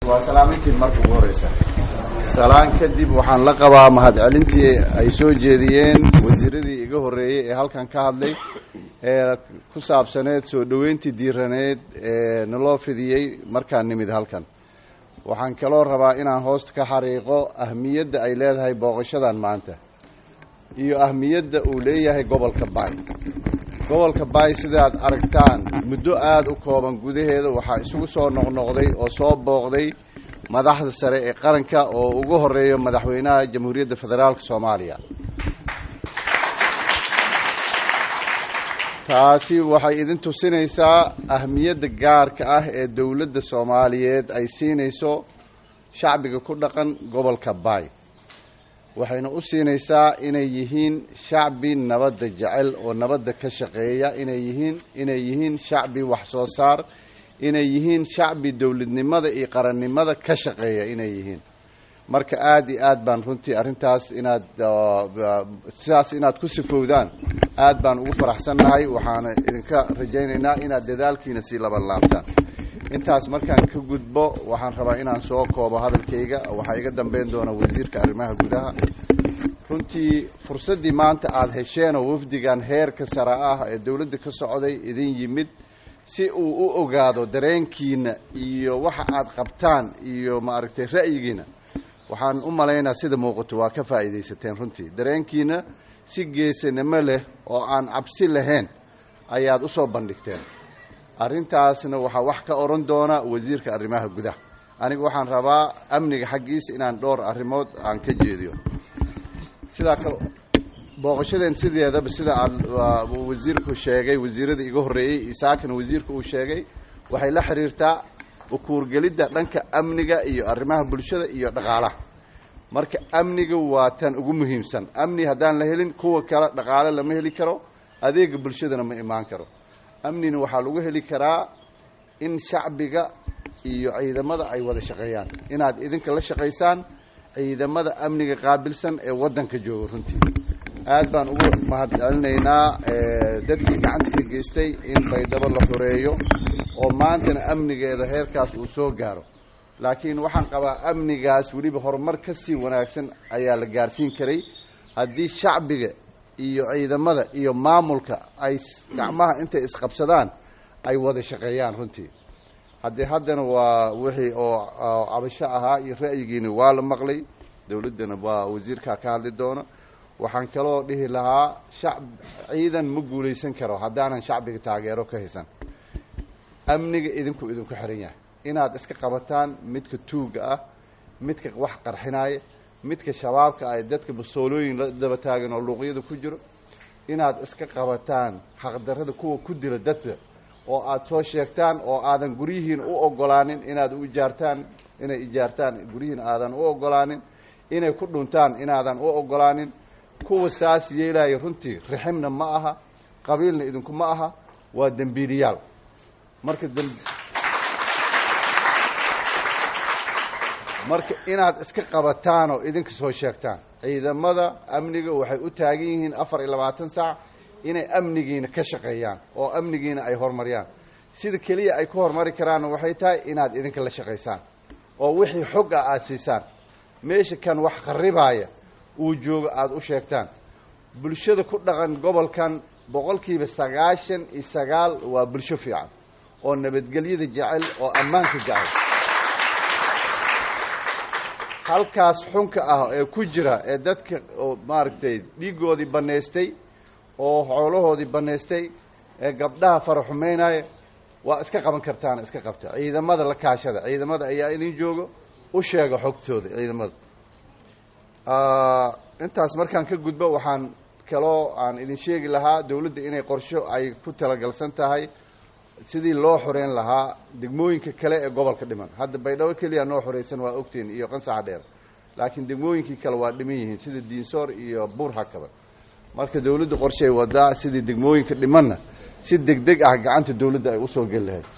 waa salaamintiin marka ugu horeysa salaan kadib waxaan la qabaa mahadcelintii ay soo jeediyeen wasiiradii iga horreeyey ee halkan ka hadlay ee ku saabsaneed soo dhoweyntii diiraneed ee naloo fidiyey markaan nimid halkan waxaan kaloo rabaa inaan hoosta ka xariiqo ahmiyadda ay leedahay booqashadan maanta iyo ahmiyadda uu leeyahay gobolka baay gobolka baay sidaad aragtaan muddo aada u kooban gudaheeda waxaa isugu soo noqnoqday oo soo booqday madaxda sare ee qaranka oo ugu horeeyo madaxweynaha jamhuuriyadda federaalka soomaaliya taasi waxay idin tusinaysaa ahmiyadda gaarka ah ee dowladda soomaaliyeed ay siinayso shacbiga ku dhaqan gobolka baay waxayna u siinaysaa inay yihiin shacbi nabadda jecel oo nabadda ka shaqeeya inay yihiin inay yihiin shacbi wax soo saar inay yihiin shacbi dowladnimada iyo qarannimada ka shaqeeya inay yihiin marka aada iyo aad baan runtii arrintaas inaad sidaas inaad ku sifowdaan aad baan ugu faraxsannahay waxaana idinka rajaynaynaa inaad dadaalkiina sii laban laabtaan intaas markaan ka gudbo waxaan rabaa inaan soo koobo hadalkayga waxaa iga dambeyn doona wasiirka arrimaha gudaha runtii fursaddii maanta aada hesheenoo wafdigan heerka sare ah ee dowladda ka socday idin yimid si uu u ogaado dareenkiina iyo waxa aad qabtaan iyo maaragtay ra'yigiina waxaan u malaynaa sida muuqato waa ka faa'iidaysateen runtii dareenkiina si geesanimo leh oo aan cabsi lahayn ayaad u soo bandhigteen arrintaasna waxaa wax ka odhan doona wasiirka arrimaha gudaha aniga waxaan rabaa amniga xaggiisa inaan dhowr arrimood aan ka jeediyo sidaa kale booqashadeen sideedaba sida aada wasiirku sheegay wasiirada iga horreeyey isaakana wasiirka uu sheegay waxay la xiriirtaa ukuurgelidda dhanka amniga iyo arrimaha bulshada iyo dhaqaalaha marka amniga waa tan ugu muhiimsan amni haddaan la helin kuwa kale dhaqaale lama heli karo adeega bulshadana ma imaan karo amnina waxaa lagu heli karaa in shacbiga iyo ciidamada ay wada shaqeeyaan inaad idinka la shaqaysaan ciidamada amniga qaabilsan ee waddanka jooga runtii aad baan ugu mahadcelinaynaa dadkii gacanta ka geystay in baydhabo la xoreeyo oo maantana amnigeeda heerkaas uu soo gaaro laakiin waxaan qabaa amnigaas weliba horumar ka sii wanaagsan ayaa la gaarsiin karay haddii shacbiga iyo ciidamada iyo maamulka ay gacmaha intay isqabsadaan ay wada shaqeeyaan runtii haddii haddana waa wixii oo cabasho ahaa iyo ra'yigiina waa la maqlay dowladdana waa wasiirkaa ka hadli doona waxaan kaloo dhihi lahaa shacb ciidan ma guulaysan karo haddaanan shacbiga taageero ka haysan amniga idinku idinku xiran yahay inaad iska qabataan midka tuuga ah midka wax qarxinaaya midka shabaabka ah dadka masoolooyin la daba taagan oo luuqyada ku jiro inaad iska qabataan xaqdarrada kuwa ku dila dadka oo aada soo sheegtaan oo aadan guryihiin u ogolaanin inaad u ijaartaan inay ijaartaan guryihiin aadan u ogolaanin inay ku dhuntaan inaadan u ogolaanin kuwa saas yeelaya runtii riximna ma aha qabiilna idinku ma aha waa dembiiliyaal marka marka inaad iska qabataan oo idinka soo sheegtaan ciidamada amniga waxay u taagan yihiin afar iyo labaatan saac inay amnigiina ka shaqeeyaan oo amnigiina ay horumariyaan sida keliya ay ku horumari karaanna waxay tahay inaad idinka la shaqaysaan oo wixii xog ah aada siisaan meesha kan wax qarribaaya uu joogo aada u sheegtaan bulshada ku dhaqan gobolkan boqolkiiba sagaashan iyo sagaal waa bulsho fiican oo nabadgelyada jecel oo ammaanka jecel halkaas xunka ah ee ku jira ee dadka oo maaragtay dhiiggoodii bannaystay oo xoolahoodii bannaystay ee gabdhaha fara xumeynaya waa iska qaban kartaan iska qabta ciidamada la kaashada ciidamada ayaa idin joogo u sheega xogtooda ciidamada intaas markaan ka gudbo waxaan kaloo aan idin sheegi lahaa dowladda inay qorsho ay ku talagalsan tahay sidii loo xoreyn lahaa degmooyinka kale ee gobolka dhiman hadda baydhabo keliya noo xoreysan waa ogtiin iyo qansaxa dheer laakiin degmooyinkii kale waa dhiman yihiin sida diinsoor iyo buur hakaba marka dowladda qorshay wadaa sidii degmooyinka dhimanna si deg deg ah gacanta dowladda ay usoo geli lahayd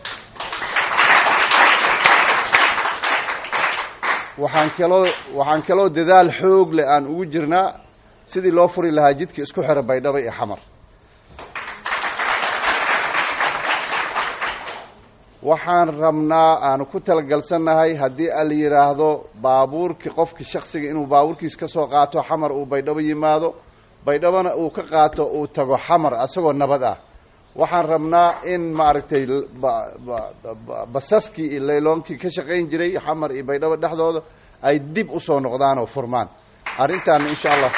waxaan kaloo waxaan kaloo dadaal xoog leh aan ugu jirnaa sidii loo furi lahaa jidka isku xira baydhabo iyo xamar waxaan rabnaa aanu ku talagalsannahay haddii ala yidhaahdo baabuurkii qofki shaksiga inuu baabuurkiis ka soo qaato xamar uu baydhabo yimaado baydhabona uu ka qaato uu tago xamar asagoo nabad ah waxaan rabnaa in maaragtay basaskii iyo layloonkii ka shaqayn jiray xamar iyo baydhabo dhexdooda ay dib usoo noqdaan oo furmaan arrintaana insha allah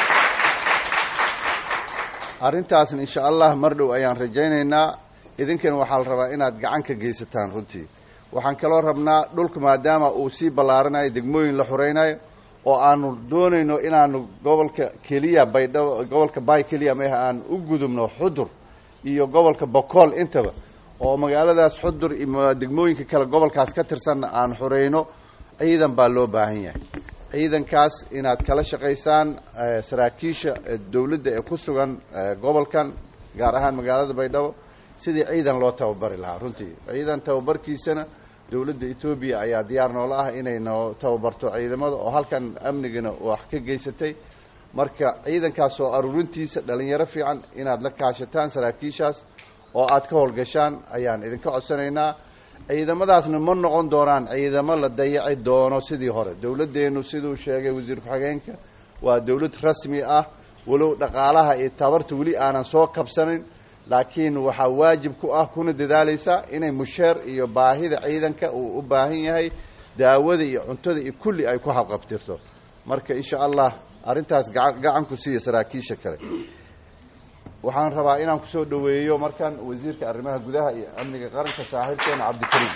arrintaasna insha allah mar dhow ayaan rajaynaynaa idinkana waxaa la rabaa inaad gacan ka geysataan runtii waxaan kaloo rabnaa dhulka maadaama uu sii ballaaranayo degmooyin la xuraynayo oo aanu doonayno inaanu gobolka keliya baydhabo gobolka bay keliya meha aan u gudubno xudur iyo gobolka bokool intaba oo magaaladaas xudur iyo degmooyinka kale gobolkaas ka tirsanna aan xurayno ciidan baa loo baahan yahay ciidankaas inaad kala shaqaysaan saraakiisha dowladda ee ku sugan gobolkan gaar ahaan magaalada baydhabo sidii ciidan loo tababari lahaa runtii ciidan tababarkiisana dowladda etoobiya ayaa diyaar noola ah inay noo tababarto ciidamada oo halkan amnigana wax ka geysatay marka ciidankaas oo aruurintiisa dhalinyaro fiican inaad la kaashataan saraakiishaas oo aad ka howlgashaan ayaan idinka codsanaynaa ciidamadaasna ma noqon doonaan ciidamo la dayaci doono sidii hore dowladdeenu siduu sheegay wasiir ku-xigeenka waa dowlad rasmi ah walow dhaqaalaha iyo tabarta weli aanan soo kabsanin laakiin waxaa waajib ku ah kuna dadaalaysaa inay musheer iyo baahida ciidanka uu u baahan yahay daawada iyo cuntada iyo kulli ay ku habqabtirto marka insha allah arrintaas gaa gacan ku siiya saraakiisha kale waxaan rabaa inaan kusoo dhoweeyo markan wasiirka arrimaha gudaha iyo amniga qaranka saaxiibkeena cabdikariim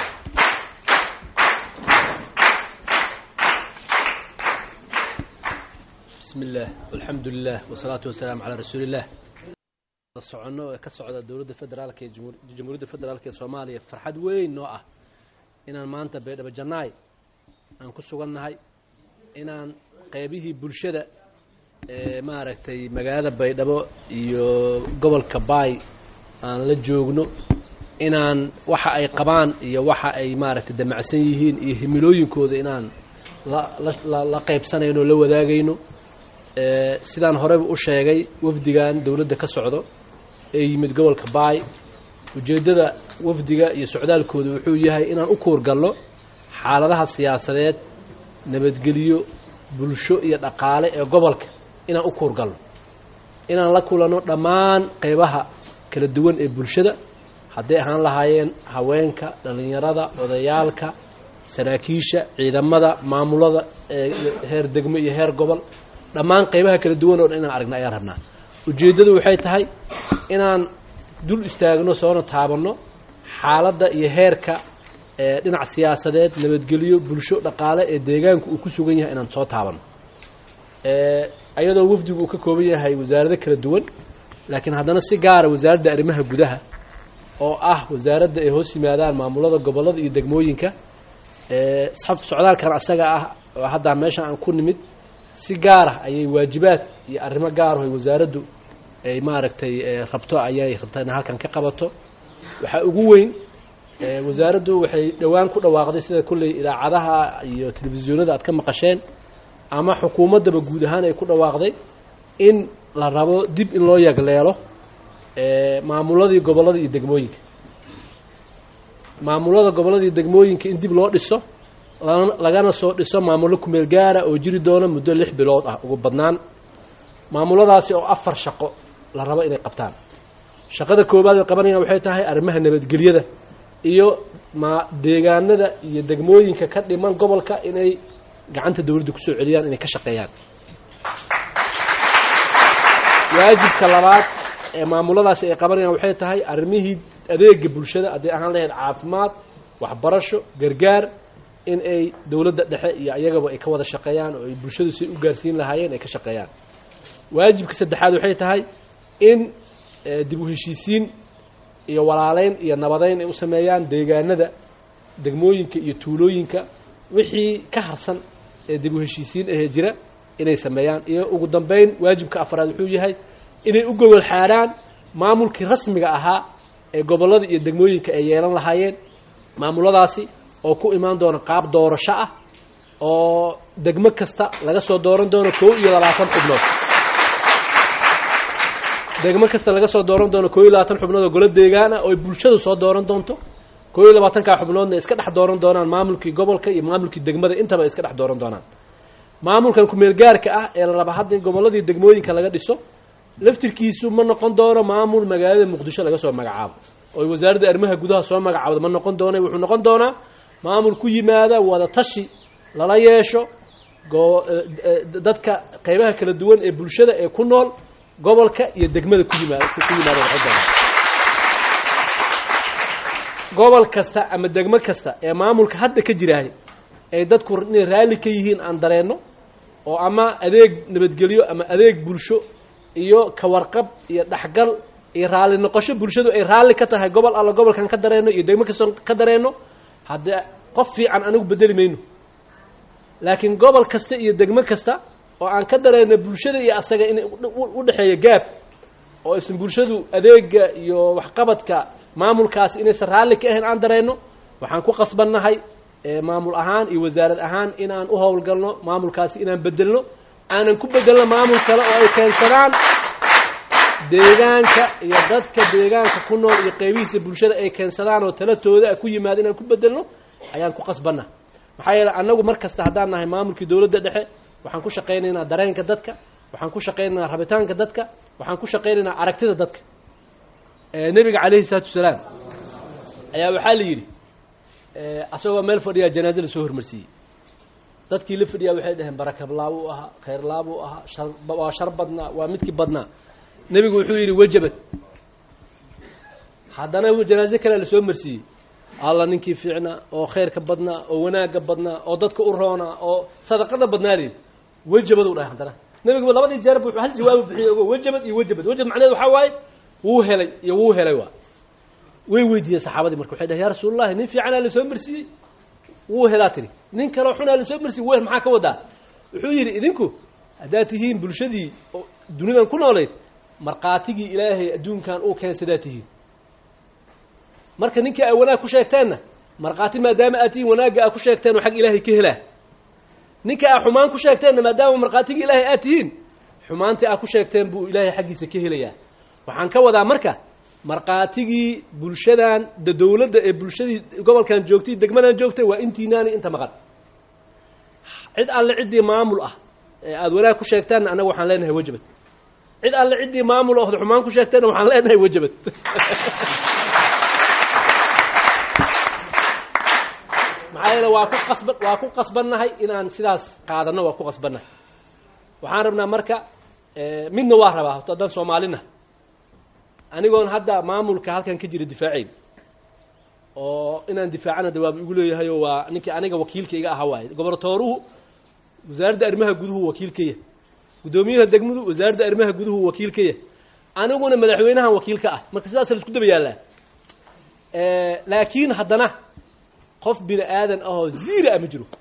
bismi illaah alxamdu lilah wasalaatu wasalaamu calaa rasuuli illah soconno ee ka socda dowladda federaalka ee jamhuuriyadda federaalk ee soomaaliya farxad weyn noo ah inaan maanta baydhabo jannaay aan ku sugannahay inaan qeybihii bulshada ee maaragtay magaalada baydhabo iyo gobolka baay aan la joogno inaan waxa ay qabaan iyo waxa ay maaragtay damacsan yihiin iyo himilooyinkooda inaan la la qaybsanayno o la wadaagayno sidaan horeyba u sheegay wafdigan dowladda ka socdo ee yimid gobolka baay ujeeddada wafdiga iyo socdaalkooda wuxuu yahay inaan u kuurgalno xaaladaha siyaasadeed nabadgelyo bulsho iyo dhaqaale ee gobolka inaan u kuurgalno inaan la kulanno dhammaan qeybaha kala duwan ee bulshada hadday ahaan lahaayeen haweenka dhallinyarada odayaalka saraakiisha ciidamada maamulada ee heer degmo iyo heer gobol dhammaan qeybaha kala duwan oo dhan inaan aragna ayaan rabnaa ujeeddadu waxay tahay inaan dul istaagno soona taabanno xaaladda iyo heerka ee dhinac siyaasadeed nabadgelyo bulsho dhaqaale ee deegaanku uu ku sugan yahay inaan soo taabanno ayadoo wafdigu uu ka kooban yahay wasaarado kala duwan laakiin haddana si gaara wasaaradda arrimaha gudaha oo ah wasaaradda ay hoos yimaadaan maamulada gobollada iyo degmooyinka socdaalkan asaga ah oo haddaa meeshan aan ku nimid si gaara ayay waajibaad iyo arrimo gaaraho ay wasaaraddu ay maaragtay rabto ayay rabtaa in halkan ka qabato waxaa ugu weyn wasaaraddu waxay dhowaan ku dhawaaqday sida kolley idaacadaha iyo telefisyoonada aad ka maqasheen ama xukuumaddaba guud ahaan ay ku dhawaaqday in la rabo dib in loo yagleelo maamuladii gobollada iyo degmooyinka maamulada gobollada iyo degmooyinka in dib loo dhiso lagana soo dhiso maamullo kumeel gaara oo jiri doona muddo lix bilood ah ugu badnaan maamuladaasi oo afar shaqo la rabo inay qabtaan shaqada koowaad ay qabanayaan waxay tahay arrimaha nabadgelyada iyo ma deegaanada iyo degmooyinka ka dhiman gobolka inay gacanta dowladda kusoo celiyaan inay ka shaqeeyaan waajibka labaad ee maamuladaasi ay qabanayaan waxay tahay arrimihii adeega bulshada hadday ahaan lahayd caafimaad waxbarasho gargaar in ay dowladda dhexe iyo ayagaba ay ka wada shaqeeyaan oo ay bulshadu si u gaarsiin lahaayeen ay ka shaqeeyaan waajibka saddexaad waxay tahay in dib u heshiisiin iyo walaaleyn iyo nabadeyn ay u sameeyaan deegaanada degmooyinka iyo tuulooyinka wixii ka harsan ee dib u heshiisiin ahee jira inay sameeyaan iyo ugu dambeyn waajibka afraad wuxuu yahay inay u gogol xaadhaan maamulkii rasmiga ahaa ee gobollada iyo degmooyinka ay yeelan lahaayeen maamuladaasi oo ku imaan doona qaab doorasho ah oo degmo kasta laga soo dooran doono kow iyo labaatan xubnood degmo kasta laga soo dooran doono kow iyo labaatan xubnood oo golo deegaan ah oo ay bulshadu soo dooran doonto koo iyo labaatankaa xubnoodna iska dhex dooran doonaan maamulkii gobolka iyo maamulkii degmada intaba iska dhex dooran doonaan maamulkan ku-meel gaarka ah ee la raba hadda in gobolladii degmooyinka laga dhiso laftirkiisu ma noqon doono maamul magaalada muqdisho laga soo magacaabo oo wasaaradda arrimaha gudaha soo magacaabda ma noqon doona wuxuu noqon doonaa maamul ku yimaada wada tashi lala yeesho go- dadka qeybaha kala duwan ee bulshada ee ku nool gobolka iyo degmada ku yimaada ku yimaada noqon doona gobol kasta ama degmo kasta ee maamulka hadda ka jiraahay ay dadku inay raalli ka yihiin aan dareenno oo ama adeeg nabadgelyo ama adeeg bulsho iyo kawarqab iyo dhexgal iyo raalli noqosho bulshadu ay raalli ka tahay gobol alla gobolkan ka dareenno iyo degmo kastoo ka dareenno haddee qof fiican anigu bedeli mayno laakiin gobol kasta iyo degmo kasta oo aan ka dareenno bulshada iyo asaga in u dhexeeya gaab oo isna bulshadu adeega iyo waxqabadka maamulkaas inaysan raalli ka ahayn aan dareenno waxaan ku qasbannahay maamul ahaan iyo wasaarad ahaan inaan u howlgalno maamulkaasi inaan bedelno aanan ku bedelno maamul kale oo ay keensadaan deegaanka iyo dadka deegaanka ku nool iyo qeybihiisa bulshada ay keensadaan oo talatooda ku yimaado inaan ku bedelno ayaan ku qasbanna maxaa yeele annagu mar kasta haddaan nahay maamulkii dowladda dhexe waxaan ku shaqaynaynaa dareenka dadka waxaan ku shaqaynaynaa rabitaanka dadka waxaan ku shaqaynaynaa aragtida dadka nebiga calayhi salaatu wasalaam ayaa waxaa la yidhi asagoo meel fadhiyaa janaaze lasoo hormarsiiyey dadkii la fadhiyaa waxay dhaheen barakablaab uu ahaa khayrlaab uu ahaa shar waa shar badnaa waa midkii badnaa nebigu wuxuu yidhi wajabad haddana janaaze kalea lasoo marsiiyey alla ninkii fiicnaa oo khayrka badnaa oo wanaagga badnaa oo dadka u roonaa oo sadaqada badnaadeen wajabad u dhahay haddana nebiguba labadii jeerba wuxuu hal jawaabu bixiyey ogo wajabad iyo wajabad wajabad macneed waxaa waaye wuu helay iyo wuu helay waa way weydiiyeen saxaabadii marka waxay dhahen ya rasuulullahi nin fiicanaa lasoo marsiiyey wuu helaa tiri nin kaleo xunaa lasoo marsiiyey w maxaa ka wadaa wuxuu yidhi idinku haddaad tihiin bulshadii oo dunidan ku noolayd markhaatigii ilaahay adduunkan uu keensadaa tihiin marka ninkii ay wanaag ku sheegteenna markhaati maadaama aad tihiin wanaagga aad ku sheegteen oo xag ilaahay ka helaa ninka aad xumaan ku sheegteenna maadaama markhaatigii ilaahay aad tihiin xumaantii aad ku sheegteen buu ilaahay xaggiisa ka helayaa waxaan ka wadaa marka markhaatigii bulshadan de dowladda ee bulshadii gobolkan joogtay degmadan joogtay waa intiinaani inta maqan cid alle ciddii maamul ah ee aada wanaag ku sheegtaanna annaga waxaan leenahay wajabad cid alle ciddii maamul ood xumaan ku sheegteenna waxaan leenahay wajabad maxaa yeele waa ku qasban waa ku qasbannahay inaan sidaas qaadanno waa ku qasbannahay waxaan rabnaa marka midna waa rabaa horta haddaan soomaalina anigoon hadda maamulka halkan ka jira difaaceyn oo inaan difaacana de waaba igu leeyahay oo waa ninkii aniga wakiilkayga ahaa waaye gobortooruhu wasaaradda arrimaha guduhu wakiilkaya guddoomiyaha degmadu wasaaradda arrimaha guduhu wakiilkaya aniguna madaxweynahan wakiilka ah marka sidaasa la isku daba yaallaa laakiin haddana qof bini aadan ahoo ziira a ma jiro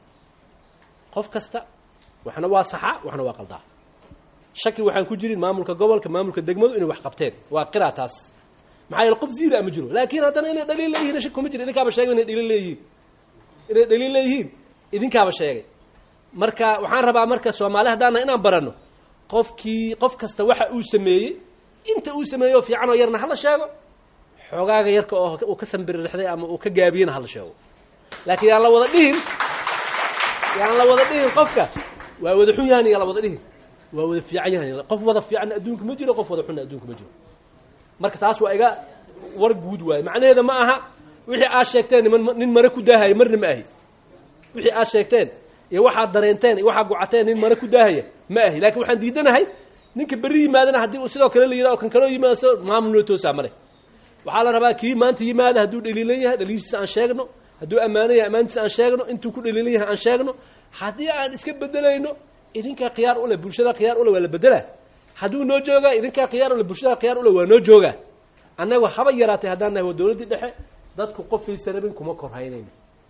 qof kasta waxna waa saxa waxna waa qaldaa shaki waxaan ku jirin maamulka gobolka maamulka degmadu inay wax qabteen waa qiraa taas maxaa yeele qof ziira a ma jiro laakiin haddana inay dhaliil leeyihin shaki kuma jiro idinkaaba sheegay inay dhaliil leeyihiin inay dhaliil leeyihiin idinkaaba sheegay marka waxaan rabaa marka soomaali haddaana inaan baranno qofkii qof kasta waxa uu sameeyey inta uu sameeyo fiican oo yarna hala sheego xoogaaga yarka oo uu ka sambirixday ama uu ka gaabiyena hala sheego laakiin yaan la wada dhihin yaan la wada dhihin qofka waa wada xun yahan yaan la wada dhihin waa wada fiican yahan qof wada fiicanna adduunka ma jiro qof wada xunna adduunka ma jiro marka taas waa iga war guud waaye macnaheeda ma aha wixii aad sheegteen niman nin mare ku daahaya marna ma ahi wixii aad sheegteen iyo waxaad dareenteen iyo waxaad gocateen nin mare ku daahaya ma ahi laakiin waxaan diidanahay ninka berri yimaadana haddii uu sidoo kale la yidhaha o kan kaloo yimaado maamul loo toosaa male waxaa la rabaa kii maanta yimaada hadduu dhaliilan yahay dhaliishiisa aan sheegno hadduu ammaano yahay ammaantiisa aan sheegno intuu ku dhaliilan yahay aan sheegno haddii aan iska bedelayno idinkaa khiyaar ule bulshada khiyaar ule waa la bedelaa hadduu noo joogaa idinkaa khiyaar ule bulshada khiyaar ule waa noo joogaa annaga haba yaraatay haddaan nahay waa dowladdii dhexe dadku qofaysa rabin kuma korhaynayno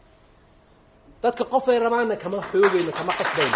dadka qofay rabaanna kama xoogayno kama qasbayno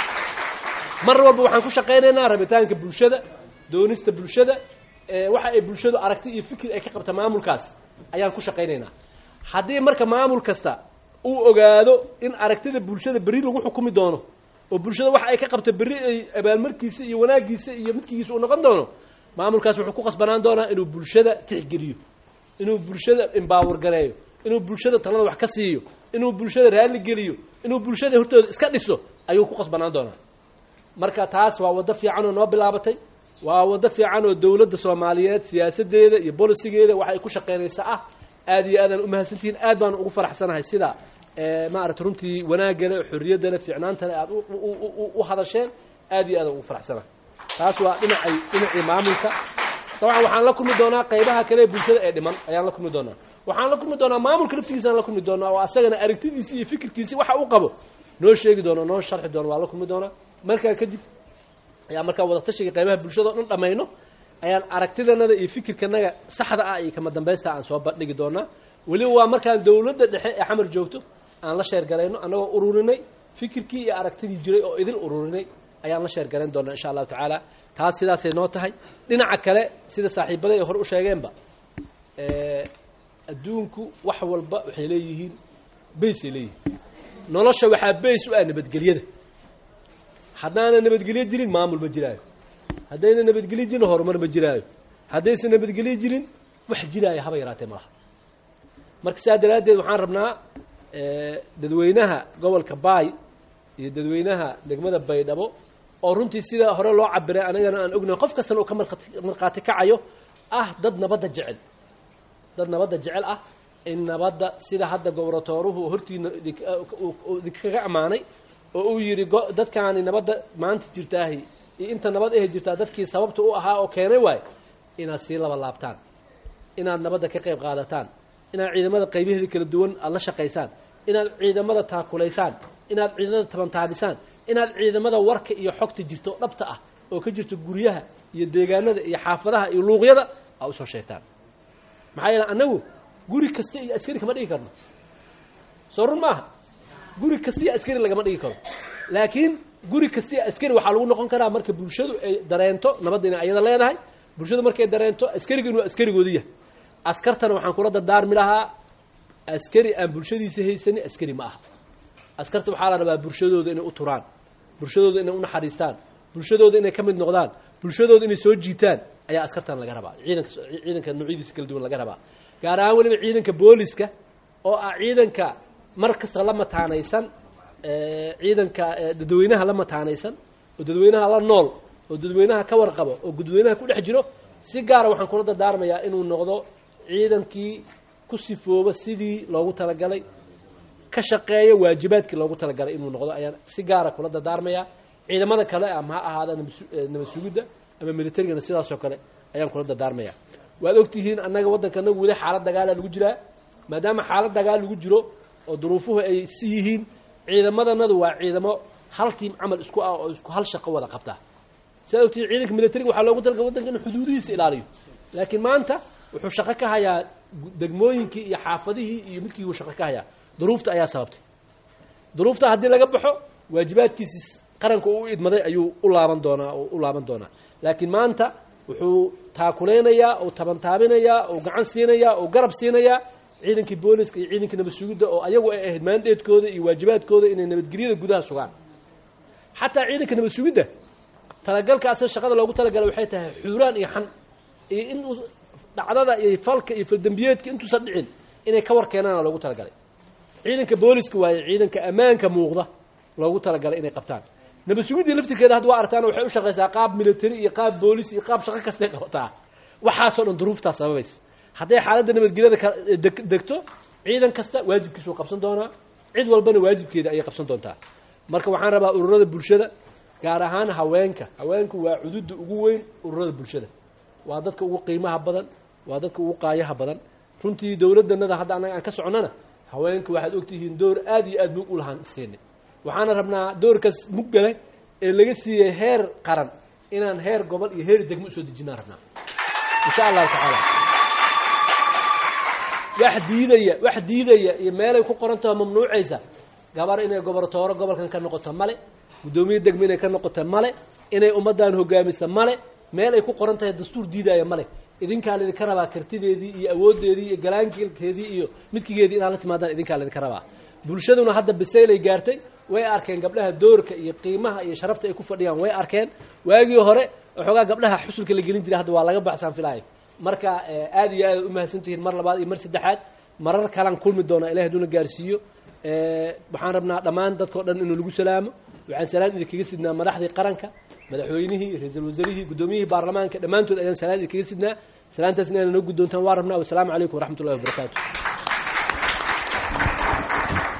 mar walba waxaan ku shaqaynaynaa rabitaanka bulshada doonista bulshada waxa ay bulshadu aragti iyo fikir ay ka qabta maamulkaas ayaan ku shaqaynaynaa haddii marka maamul kasta uu ogaado in aragtida bulshada berri lagu xukumi doono oo bulshada waxa ay ka qabta berri ay abaalmarkiisa iyo wanaagiisa iyo midkigiisa uu noqon doono maamulkaas wuxuu ku qasbanaan doonaa inuu bulshada tixgeliyo inuu bulshada imbaawar gareeyo inuu bulshada talada wax ka siiyo inuu bulshada raalli geliyo inuu bulshada hortooda iska dhiso ayuu ku qasbanaan doonaa marka taas waa waddo fiican oo noo bilaabatay waa waddo fiican oo dowladda soomaaliyeed siyaasaddeeda iyo bolisigeeda waxa ay ku shaqaynaysa ah aad iyo aadaan umahadsantihiin aad baan ugu faraxsanahay sida maarata runtii wanaagale xorriyaddale fiicnaantale aad u hadasheen aad iyo aadaan ugu faraxsanahay taas waa dhinacay dhinacii maamulka dabcan waxaan la kulmi doonaa qaybaha kale ee bulshada ee dhiman ayaan la kulmi doonaa waxaan la kulmi doonaa maamulka laftigiisaan la kulmi doonaa oo asagana aragtidiisi iyo fikirkiisi waxa uu qabo noo sheegi doono noo sharxi doono waa la kulmi doonaa markaa kadib ayaa markaa wadatashiga qaybaha bulshada o dhan dhamayno ayaan aragtidanada iyo fikirkanaga saxda ah iyo kama dambaysta aan soo bandhigi doonaa weliba waa markaan dowladda dhexe ee xamar joogto aan la sheergarayno annagoo ururinay fikirkii iyo aragtidii jiray oo idin ururinay ayaan la sheergarayn doonaa insha allahu tacaala taas sidaasay noo tahay dhinaca kale sida saaxiibada ay hore u sheegeenba adduunku wax walba waxay leeyihiin baysay leeyihiin nolosha waxaa bays u ah nabadgelyada haddaana nabadgelyo jirin maamul ma jiraayo haddayna nabadgelyo jirin horumar ma jiraayo haddaysan nabadgelyo jirin wax jiraayo haba yaraatee malaha marka saa daraaddeed waxaan rabnaa dadweynaha gobolka baay iyo dadweynaha degmada baydhabo oo runtii sida hore loo cabiray anigana aan ognahay qof kastana uu ka markhaati kacayo ah dad nabadda jecel dad nabadda jecel ah in nabadda sida hadda gobratooruhu hortiina idinkaga ammaanay oo uu yidhi dadkaani nabadda maanta jirtaahi iyo inta nabad ahe jirtaa dadkii sababta u ahaa oo keenay waayo inaad sii laba laabtaan inaad nabadda ka qayb qaadataan inaad ciidamada qaybaheeda kala duwan aada la shaqaysaan inaad ciidamada taakulaysaan inaad ciidamada tabantaabisaan inaad ciidamada warka iyo xogta jirto dhabta ah oo ka jirto guryaha iyo deegaanada iyo xaafadaha iyo luuqyada aa usoo sheegtaan maxaa yeele annagu guri kasta iyo askari kama dhigi karno soo run maaha guri kasta iyo askari lagama dhigi karo laakiin guri kasta iyo askari waxaa lagu noqon karaa marka bulshadu ay dareento nabadda inay ayada leedahay bulshadu markay dareento askariga inuu askarigoodu yahay askartana waxaan kula dardaarmi lahaa askari aan bulshadiisa haysanin askari ma aha askarta waxaa la rabaa bulshadooda inay u turaan bulshadooda inay u naxariistaan bulshadooda inay ka mid noqdaan bulshadooda inay soo jiitaan ayaa askartan laga rabaa ciidanka ciidanka noocyadiisa kala duwan laga rabaa gaar ahaan weliba ciidanka booliska oo ah ciidanka mar kasta la mataanaysan ciidanka dadweynaha la mataanaysan oo dadweynaha la nool oo dadweynaha ka warqabo oo dadweynaha ku dhex jiro si gaara waxaan kula dardaarmayaa inuu noqdo ciidankii ku sifooba sidii loogu talagalay ka shaqeeya waajibaadkii loogu talagalay inuu noqdo ayaan si gaara kula dardaarmayaa ciidamada kale ama ha ahaada nabad sugidda ama militarigana sidaasoo kale ayaan kula dardaarmayaa waad ogtihiin annaga waddanka anagu weli xaalad dagaala lagu jiraa maadaama xaalad dagaal lagu jiro oo duruufuhu ay si yihiin ciidamadanadu waa ciidamo hal tiim camal isku ah oo isku hal shaqo wada qabtaa sidaad ogtihiin ciidanka militariga waxaa loogu talagalay waddanka inuu xuduudihiisa ilaaliyo laakiin maanta wuxuu shaqo ka hayaa degmooyinkii iyo xaafadihii iyo midkii uu shaqo ka hayaa duruufta ayaa sababtay duruufta haddii laga baxo waajibaadkiisi qaranka uu idmaday ayuu u laaban doonaa oo u laaban doonaa laakiin maanta wuxuu taakulaynayaa oo tabantaabinayaa oo gacan siinayaa oo garab siinayaa ciidankii booliska iyo ciidankii nabad sugidda oo ayagu ay ahayd maandheedkooda iyo waajibaadkooda inay nabadgelyada gudaha sugaan xataa ciidanka nabad sugidda talagalka asal shaqada loogu talagalay waxay tahay xuuraan iyo xan iyo in uu dhacdada iyo falka iyo faldembiyeedka intuusan dhicin inay ka war keenaana loogu talagalay ciidanka booliska waaye ciidanka ammaanka muuqda loogu talagalay inay qabtaan nabad sugiddii laftirkeeda hadda waa artaan waxay u shaqaysaa qaab military iyo qaab boolis iyo qaab shaqo kastay qabataa waxaasoo dhan duruuftaas sababaysa hadday xaaladda nabadgelyada ka degto ciidan kasta waajibkiisuu qabsan doonaa cid walbana waajibkeeda ayay qabsan doontaa marka waxaan rabaa ururada bulshada gaar ahaan haweenka haweenku waa cududda ugu weyn ururada bulshada waa dadka ugu qiimaha badan waa dadka ugu qaayaha badan runtii dowladdanada hadda annaga aan ka soconnana haweenka waxaad ogtihiin door aad iyo aad mug u lahaan isiinay waxaana rabnaa doorkaas muggale ee laga siiyey heer qaran inaan heer gobol iyo heer degmo usoo dejinaan rabnaa insha allahu tacaala wax diidaya wax diidaya iyo meelay ku qorantaho mamnuucaysa gabar inay gobortooro gobolkan ka noqoto male guddoomiye degmo inay ka noqoto male inay ummaddan hogaamisa male meel ay ku qoran tahay dastuur diidaya male idinkaa laydinka rabaa kartideedii iyo awooddeedii iyo galaankeedii iyo midkigeedii inaad la timaadaan idinkaa laydinka rabaa bulshaduna hadda bisaylay gaartay way arkeen gabdhaha doorka iyo qiimaha iyo sharafta ay ku fadhiyaan way arkeen waagii hore waxoogaa gabdhaha xusulka la gelin jiray hadda waa laga baxsaan filaayo marka aad iyo aad umahadsantihiin mar labaad iyo mar saddexaad marar kalaan kulmi doonaa ilahay haduuna gaarsiiyo waxaan rabnaa dhammaan dadkao dhan inuu lagu salaamo waxaan salaan idinkaga sidnaa madaxdii qaranka madaxweynihii ra-iisul wasaarihii guddoomiyihii baarlamaanka dhammaantood ayaan salaan idinkaga sidnaa salaantaas inaana noo guddoontaan waa rabnaa wasalaamu calaykum waraxmat ullahi wabarakaatu